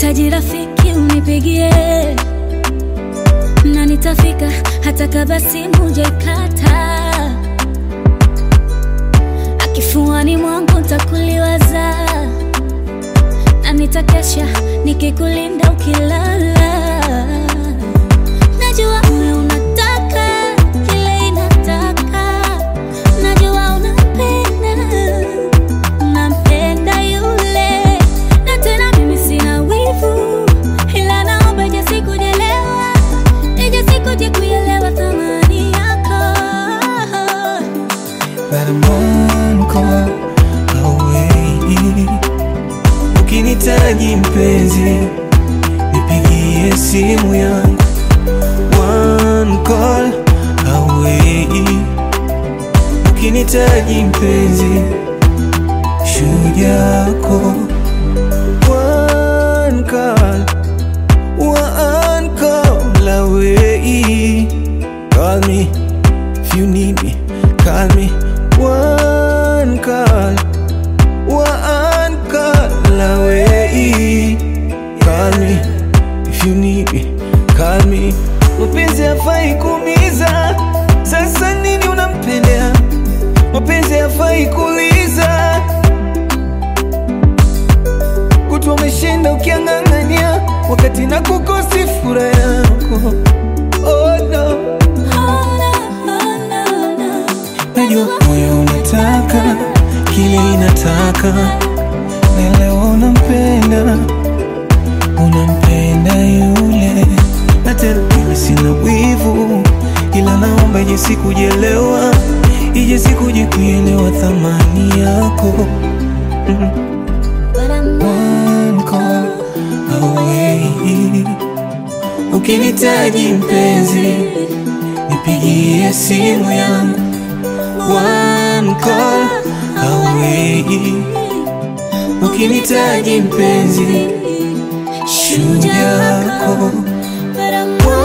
Nikihitaji rafiki unipigie, na nitafika hata kama simu jaikata. Akifuani mwangu ntakuliwaza, na nitakesha nikikulinda ukilala. Najua wewe unataka kile inataka, najua unapenda, unampenda yule, na tena mimi sina wivu, ila naomba ije siku jelewa, ije siku je kuelewa thamani yako. But I'm one call away. Ukinitaji mpenzi, nipigie simu yangu. One call away. Ukinitaji mpenzi, shujako. One call, one call away. Call me if you need me. Call me one call, one call away. Call me if you need me. Call me. Mapenzi hafai kuumiza, sasa nini unampendea? Mapenzi hafai kuuliza, kutwa umeshinda ukiang'ang'ania, wakati na kukosi furaha yako. Oh no. Oh, no, oh, no, no. Najua moyo unataka kile inataka, na leo unampenda, unampenda yule, na tena mimi sina wivu, ila naomba ije siku jelewa, ije siku je kuelewa thamani yako. Mm. But I'm One call away. Ukinitaji mpenzi, nipigie simu yangu. One call away. Ukinitaji mpenzi, shujako. But I'm